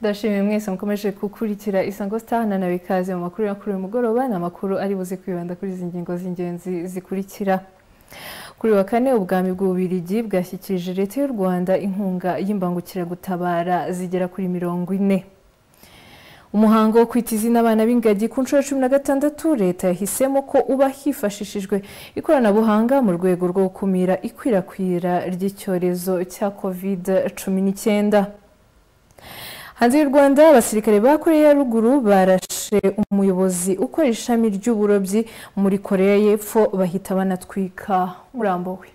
ndashimiye mwese mukomeje gukurikira isango star nanawe ikaze mu makuru y'akuru uyu mugoroba ni amakuru ari buze kwibanda kuri izi ngingo z'ingenzi zikurikira kuri wa kane ubwami bw'ububirigi bwashyikirije leta y'u rwanda inkunga y'imbangukiragutabara zigera kuri mirongo ine umuhango wo kwita izina abana b'ingagi ku nshuro ya cumi na gatandatu leta yahisemo ko uba hifashishijwe ikoranabuhanga mu rwego rwo gukumira ikwirakwira ry'icyorezo cya covid cumi n'icyenda hanze y'u rwanda abasirikare ba koreya ya ruguru barashe umuyobozi ukora ishami ry'uburobyi muri koreya y'epfo bahita banatwika murambowe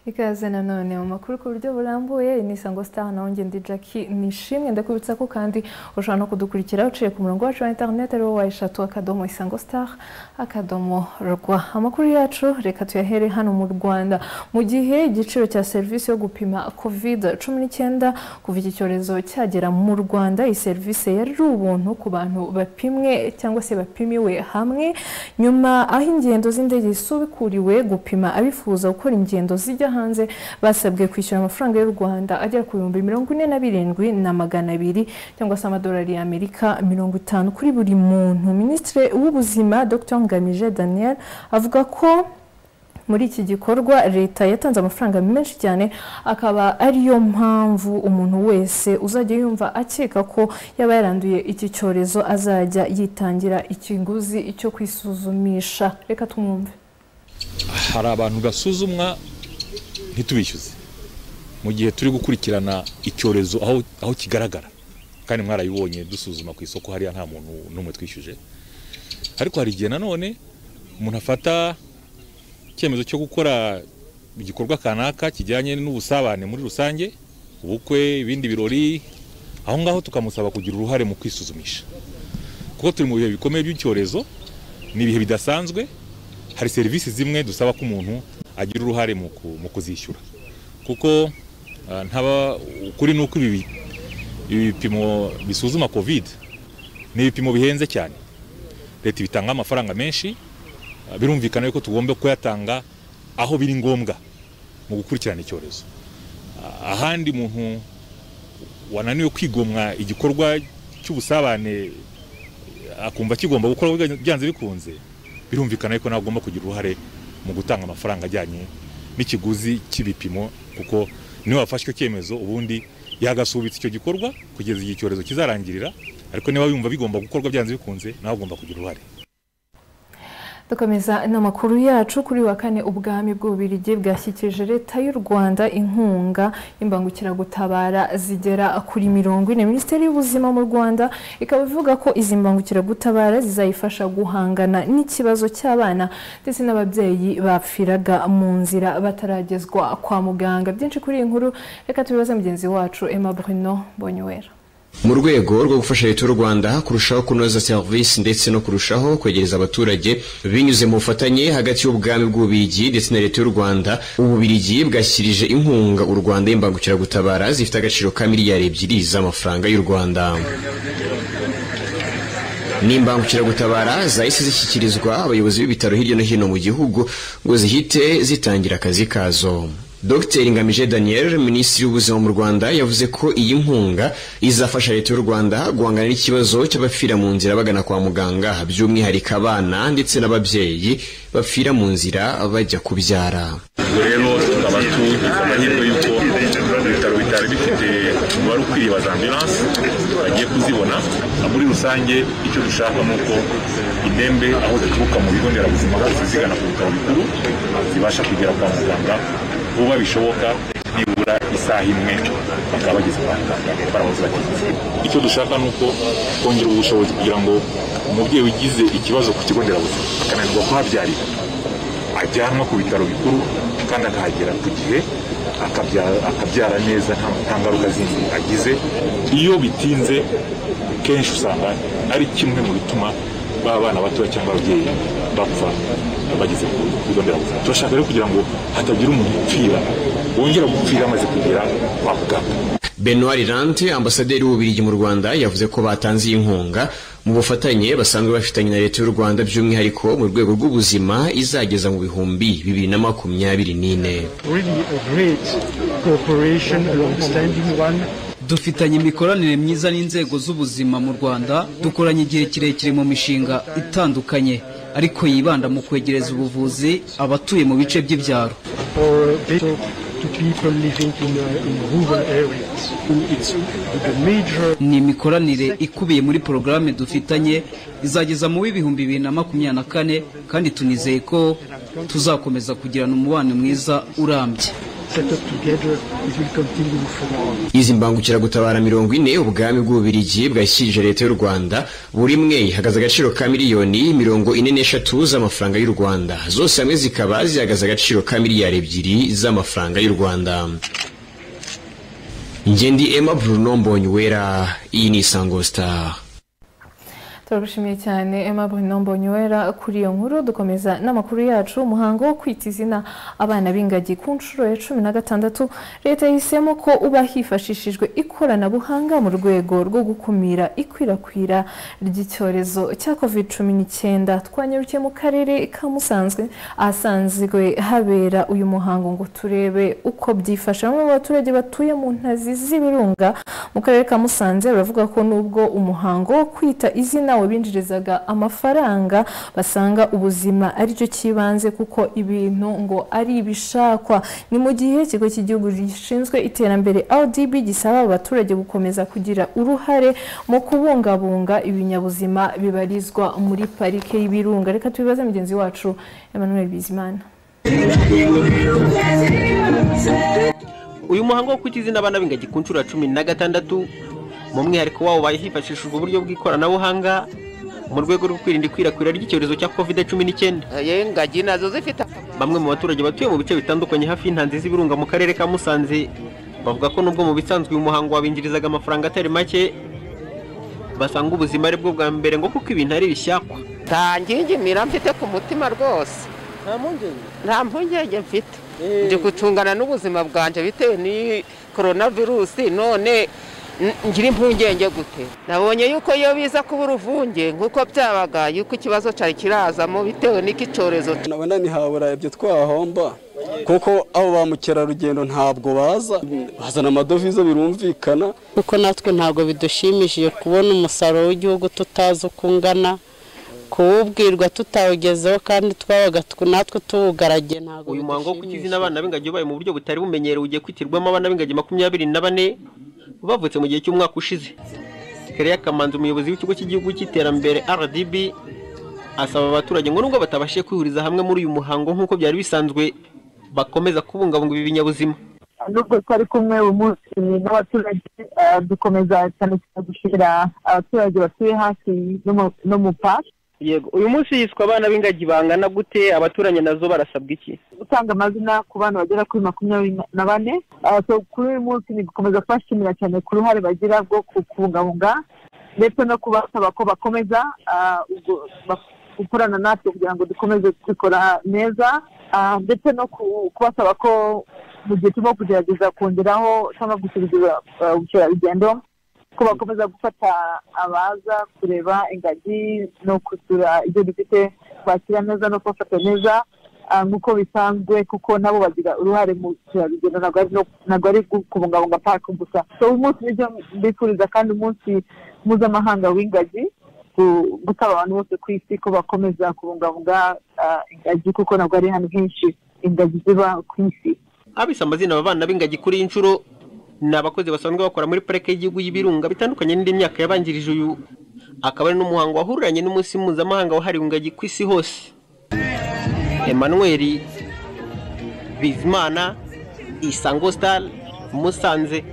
ikaze nanone mu makuru ku buryo burambuye ni isango star naho ngende jackie nishimwe ndakubitsa ko kandi ushobora no kudukurikira uciye ku murongo wacu wa interineti ariwo wa eshatu akadomo isango star akadomo rwa amakuru yacu reka tuyahere hano mu rwanda mu gihe igiciro cya serivisi yo gupima covid cumi n'icyenda kuva iki cyorezo cyagera mu rwanda iyi serivisi yari ubuntu ku bantu bapimwe cyangwa se bapimiwe hamwe nyuma aho ingendo z'indege zisubikuriwe gupima abifuza gukora ingendo zijya hanze basabwe kwishyura amafaranga y'u rwanda agera ku bihumbi mirongo ine na birindwi na magana abiri cyangwa se amadolari y'amerika mirongo itanu kuri buri muntu minisitiri w'ubuzima dr ngamije daniel avuga ko muri iki gikorwa leta yatanze amafaranga menshi cyane akaba ariyo mpamvu umuntu wese uzajya yumva akeka ko yaba yaranduye iki cyorezo azajya yitangira ikiguzi cyo kwisuzumisha reka tumwumve hari abantu gasuzumwa ntitubishyuze mu gihe turi gukurikirana icyorezo aho kigaragara kandi mwarayibonye dusuzuma ku isoko hariya nta muntu n'umwe twishyuje ariko hari igihe nanone umuntu afata icyemezo cyo gukora igikorwa kanaka kijyanye n'ubusabane muri rusange ubukwe ibindi birori aho ngaho tukamusaba kugira uruhare mu kwisuzumisha kuko turi mu bihe bikomeye by'icyorezo ni ibihe bidasanzwe hari serivisi zimwe dusaba ko umuntu agira uruhare mu kuzishyura kuko ntaba ukuri ni uko ibi bipimo bisuzuma covid ni ibipimo bihenze cyane leta bitanga amafaranga menshi birumvikana yuko tugomba kuyatanga aho biri ngombwa mu gukurikirana icyorezo ahandi umuntu wananiwe kwigomwa igikorwa cy'ubusabane akumva kigomba gukora byanze bikunze birumvikana yuko nawe agomba kugira uruhare mu gutanga amafaranga ajyanye n'ikiguzi cy'ibipimo kuko niba wafashe icyemezo ubundi yagasubitse icyo gikorwa kugeza igihe icyorezo kizarangirira ariko niba wumva bigomba gukorwa byanze bikunze nawe ugomba kugira uruhare dukomeza n'amakuru yacu kuri wa kane ubwami bw'ububirigi bwashyikirije leta y'u rwanda inkunga y'imbangukiragutabara zigera kuri mirongo ine minisiteri y'ubuzima mu rwanda ikaba ivuga ko izi mbangukiragutabara zizayifasha guhangana n'ikibazo cy'abana ndetse n'ababyeyi bapfiraga mu nzira bataragezwa kwa muganga byinshi kuri iyi nkuru reka tubibaze mugenzi wacu emma bruno bonyuwera mu rwego rwo gufasha leta y'u rwanda kurushaho kunoza serivisi ndetse no kurushaho kwegereza abaturage binyuze mu bufatanye hagati y'ubwami bw'ububirigi ndetse na leta y'u rwanda ububirigi bwashyirije inkunga u rwanda y'imbangukiragutabara zifite agaciro ka miliyari ebyiri z'amafaranga y'u rwanda n'imbangukiragutabara zahise zishyikirizwa abayobozi b'ibitaro hirya no hino mu gihugu ngo zihite zitangira akazi kazo dr ngamije daniel minisitiri w'ubuzima mu rwanda yavuze ko iyi nkunga izafasha leta y'u rwanda guhangana n'ikibazo cy'abapfira mu nzira bagana kwa muganga by'umwihariko abana ndetse n'ababyeyi bapfira mu nzira bajya kubyara ubwo rero tukaba tugize amahirwe y'uko ibitaro bitari bifite umubare ukwiriye wa za ambilanse bagiye kuzibona muri rusange icyo dushaka ni uko indembe aho zituruka mu bigo nderabuzima hose zigana ku bitaro bikuru zibasha kugera kwa muganga vuba bishoboka nibura isaha imwe bakaba bageze kwa muganga baramuze batinze icyo dushaka ni uko kongera ubushobozi kugira ngo umubyeyi ugize ikibazo ku kigo nderabuzima akananirwa kuhabyarira ajyanwa ku bitaro bikuru kandi akahagera ku gihe akabyara neza nta ngaruka zindi agize iyo bitinze kenshi usanga ari kimwe mu bituma baba abana batoya cyangwa ababyeyi bapfa bageze ku bigo nderabuzima turashaka rero kugira ngo hatagira umuntu upfira wongera gupfira amaze kugera kwa muganga benoit rirante ambasaderi w'ububirigi mu rwanda yavuze ko batanze iyi nkunga mu bufatanye basanzwe bafitanye na leta y'u rwanda by'umwihariko mu rwego rw'ubuzima izageza mu bihumbi bibiri na makumyabiri n'ine dufitanye imikoranire myiza n'inzego z'ubuzima mu rwanda dukoranye igihe kirekire mu mishinga itandukanye ariko yibanda mu kwegereza ubuvuzi abatuye mu bice by'ibyaro or better to people living in, uh, in rural areas. It's the major ni imikoranire ikubiye muri porogaramu dufitanye izageza mu w'ibihumbi bibiri na makumyabiri na kane kandi tunizeye ko tuzakomeza kugirana umubano mwiza urambye setup together, it will continue for all. izi mbangukiragutabara mirongo ine ubwami bw'ububirigi bwashyikirije leta y'u rwanda buri imwe ihagaze agaciro ka miliyoni mirongo ine n'eshatu z'amafaranga y'u rwanda zose hamwe zikaba zihagaze agaciro ka miliyari ebyiri z'amafaranga y'u rwanda ngendi emma bruno mbonyi wera iyi ni isango star turagushimiye cyane emma buhinombo nywera kuri iyo nkuru dukomeza n'amakuru yacu umuhango wo kwita izina abana b'ingagi ku nshuro ya cumi na gatandatu leta yahisemo ko uba hifashishijwe ikoranabuhanga mu rwego rwo gukumira ikwirakwira ry'icyorezo cya covid cumi n'icyenda twanyarukiye mu karere ka musanzwe ahasanzwe habera uyu muhango ngo turebe uko byifashe bamwe mu baturage batuye mu ntazi z'ibirunga mu karere ka musanze baravuga ko nubwo umuhango wo kwita izina wabinjirizaga amafaranga basanga ubuzima aricyo cy'ibanze kuko ibintu ngo ari ibishakwa ni mu gihe ikigo cy'igihugu gishinzwe iterambere rdb gisaba abaturage gukomeza kugira uruhare mu kubungabunga ibinyabuzima bibarizwa muri parike y'ibirunga reka tubibaze mugenzi wacu emmanuel bizimana uyu muhango wo kwita izina abana b'ingagi ku nshuro ya cumi na gatandatu mu mwihariko wawo baye hifashishijwe uburyo bw'ikoranabuhanga mu rwego rwo kwirinda ikwirakwira ry'icyorezo cya covid cumi n'icyenda Eh, ingagi nazo zifite akamaro bamwe mu baturage batuye mu bice bitandukanye hafi y'intanzi z'ibirunga mu karere ka musanze bavuga ko nubwo mu bisanzwe uyu muhango wabinjirizaga amafaranga atari make basanga ubuzima ari bwo bwa mbere ngo kuko ibintu ari bishyakwa nta ngingimira mfite ku mutima rwose nta mpungenge mfite ndi gutungana n'ubuzima bwanjye bitewe n'iyi virusi none n- ngira impungenge gute nabonye yuko iyo biza kuba uruvunge nk'uko byabaga yuko ikibazo cyari kirazamo bitewe n'iki cyorezo nabona ntihabura ibyo twahomba kuko abo ba mukerarugendo ntabwo baza bazana amadovize birumvikana kuko natwe ntabwo bidushimishije kubona umusaruro w'igihugu tutazi uko ungana kuwubwirwa tutawugezeho kandi twabaga tw- natwe tuwugaragiye ntabwo uyu muhango wo kwita izina bidushimishije abana b'ingagi wabaye mu buryo butari bumenyerewe ugiye kwitirwamo abana b'ingagi makumyabiri na bane bavutse mu gihe cy'umwaka ushize Kereya Kamanzi umuyobozi w'ikigo cy'igihugu cy'iterambere RDB asaba abaturage ngo nubwo batabashije kwihuriza hamwe muri uyu muhango nk'uko byari bisanzwe bakomeza kubungabunga ibi binyabuzima nubwo twari kumwe uyu munsi n'abaturage eh, dukomeza cyane cyane gushyira abaturage batuye hafi no mu- no mu pasi yego uyu munsi yiswa abana b'ingagi bangana gute abaturanye nazo barasabwa iki gutanga amazina ku bana bagera kuri makumyabiri na- na bane Ah, so kuri uyu munsi ni gukomeza kubashimira cyane ku ruhare bagira rwo ku- kubungabunga ndetse no kubasaba ko bakomeza ah, ubwo- bak- gukorana natwe kugira ngo dukomeze kubikora neza Ah, ndetse no ku- kubasaba ko mu gihe turimo kugerageza kongeraho cyangwa gusubiza ah, ubukerarugendo ko bakomeza gufata abaza kureba ingagi no gusura ibyo dufite kwakira neza no kubafata neza ah, nk'uko bisanzwe kuko nabo bagira uruhare mu bukerarugendo ntabwo ari no- ntabwo ari gu- kubungabunga parike gusa so uyu munsi nibyo mbifuriza kandi umunsi mpuzamahanga w'ingagi gu- gusaba abantu bose ku isi ko bakomeza kubungabunga ah, ingagi kuko ntabwo ari ahantu henshi ingagi ziba ku isi abise amazina aba bana b'ingagi kuri iyi nshuro ni abakozi basanzwe bakora muri parike y'igihugu y'ibirunga bitandukanye n'indi myaka yabanjirije uyu akaba ari n'umuhango wahuriranye n'umunsi mpuzamahanga wahariwe ingagi ku isi hose emmanuel bizimana isango star musanze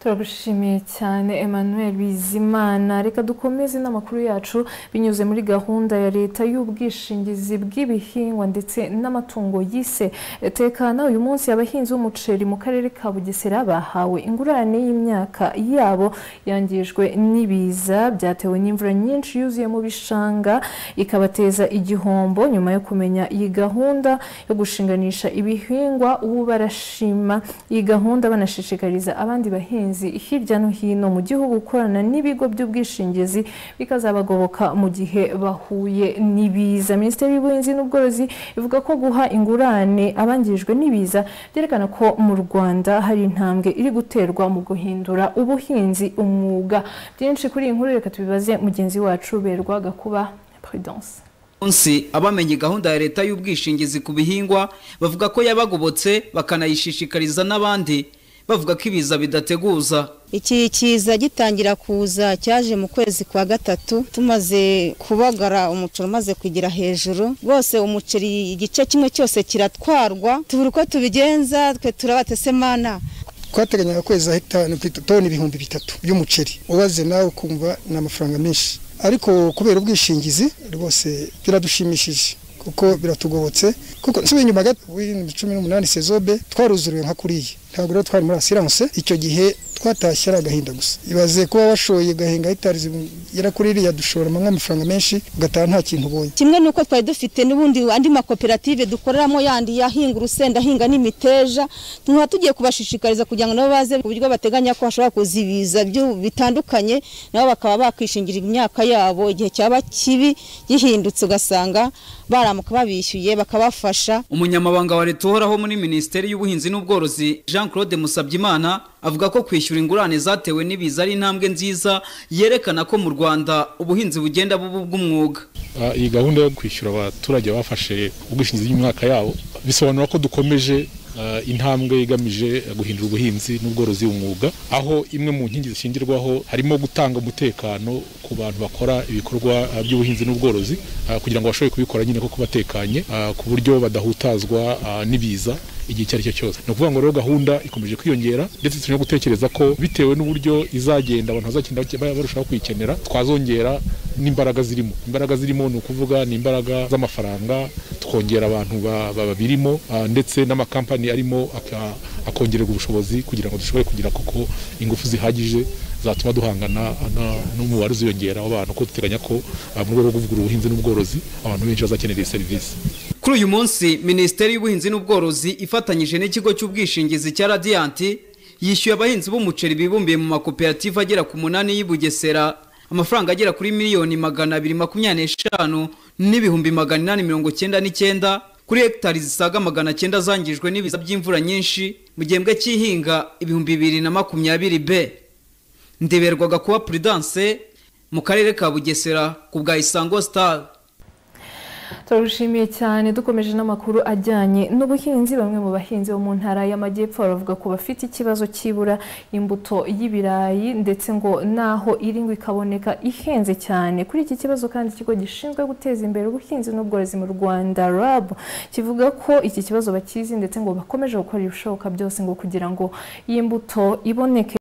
turagushimiye cyane emmanuel bizimana reka dukomeze n'amakuru yacu binyuze muri gahunda ya leta y'ubwishingizi bw'ibihingwa ndetse n'amatungo yise tekana uyu munsi abahinzi b'umuceri mu karere ka bugesera bahawe ingurane y'imyaka yabo yangijwe n'ibiza byatewe n'imvura nyinshi yuzuye mu bishanga ikabateza igihombo nyuma yo kumenya iyi gahunda yo gushinganisha ibihingwa ubu barashima iyi gahunda banashishikariza abandi bahinzi abahinzi hirya no hino mu gihugu gukorana n'ibigo by'ubwishingizi bikazabagoboka mu gihe bahuye n'ibiza minisiteri y'ubuhinzi n'ubworozi ivuga ko guha ingurane abangijwe n'ibiza byerekana ko mu rwanda hari intambwe iri guterwa mu guhindura ubuhinzi umwuga byinshi kuri iyi nkuru reka tubibaze mugenzi wacu berwa gakuba prudence munsi abamenye gahunda ya leta y'ubwishingizi ku bihingwa bavuga ko yabagobotse bakanayishishikariza n'abandi bavuga ko ibiza bidateguza iki kiza gitangira kuza cyaje mu kwezi kwa gatatu tumaze kubagara umuceri umaze kugera hejuru rwose umuceri igice kimwe cyose kiratwarwa tubura uko tubigenza twe turabatese mana twateganyaga kwezi hegitari toni ibihumbi bitatu by'umuceri ubaze nawe ukumva ni amafaranga menshi ariko kubera ubwishingizi rwose biradushimishije kuko biratugobotse kuko nsubiye inyuma gato w'ibihumbi cumi n'umunani sezobe twaruzuriwe nka kuriya ntabwo rero twari muri asiranse icyo gihe twatashye ari agahinda gusa ibaze kuba washoye ugahinga hegitari zigera kuri iriya dushoramo nk'amafaranga menshi ugataha nta kintu ubonye kimwe n'uko twari dufite n'ubundi andi makoperative dukoreramo yandi yahinga urusenda ahinga n'imiteja tuba tugiye kubashishikariza kugira ngo nabo baze ku buryo bateganya ko hashobora kuza ibiza bitandukanye nabo bakaba bakwishingira imyaka yabo igihe cyaba kibi gihindutse ugasanga baramuka babishyuye bakabafasha umunyamabanga wa leta uhoraho muri minisiteri y'ubuhinzi n'ubworozi jean claude musabyimana avuga ko kwishyura ingurane zatewe n'ibiza ari intambwe nziza yerekana ko mu rwanda ubuhinzi bugenda buba ubw'umwuga iyi gahunda yo kwishyura abaturage bafashe ubwishingizi bw'imyaka yabo bisobanura ko dukomeje intambwe igamije guhindura ubuhinzi n'ubworozi umwuga aho imwe mu nkingi zishingirwaho harimo gutanga umutekano ku bantu bakora ibikorwa by'ubuhinzi n'ubworozi kugira ngo bashobore kubikora nyine kuko batekanye ku buryo badahutazwa n'ibiza igihe icyo ari cyo cyose ni ukuvuga ngo rero gahunda ikomeje kwiyongera ndetse turimo gutekereza ko bitewe n'uburyo izagenda abantu bazagenda barushaho kuyikenera twazongera n'imbaraga zirimo imbaraga zirimo ni ukuvuga ni imbaraga z'amafaranga tukongera abantu babirimo ndetse n'amakampani arimo akongererwa ubushobozi kugira ngo dushobore kugira koko ingufu zihagije zatuma duhangana n'umubare uziyongera w'abantu kuko duteganya ko mu rwego rwo kuvugurura ubuhinzi n'ubworozi abantu benshi bazakenera iyi serivisi kuri uyu munsi minisiteri y'ubuhinzi n'ubworozi ifatanyije n'ikigo cy'ubwishingizi cya radiyanti yishyuye abahinzi b'umuceri bibumbiye mu makoperative agera ku munani y'i bugesera amafaranga agera kuri miliyoni magana abiri makumyabiri n'eshanu n'ibihumbi magana inani mirongo cyenda n'icyenda kuri hegitari zisaga magana cyenda zangijwe n'ibiza by'imvura nyinshi mu gihembwe cy'ihinga ibihumbi bibiri na makumyabiri b ndeberwaga kuba prudence mu karere ka bugesera ku bwa isango star turabishimiye cyane dukomeje n'amakuru ajyanye n'ubuhinzi bamwe mu bahinzi bo mu ntara y'amajyepfo baravuga ko bafite ikibazo cy'ibura imbuto y'ibirayi ndetse ngo naho iri ngo ikaboneka ihenze cyane kuri iki kibazo kandi ikigo gishinzwe guteza imbere ubuhinzi n'ubworozi mu rwanda rab kivuga ko iki kibazo bakizi ndetse ngo bakomeje gukora ibishoboka byose ngo kugira ngo iyi mbuto iboneke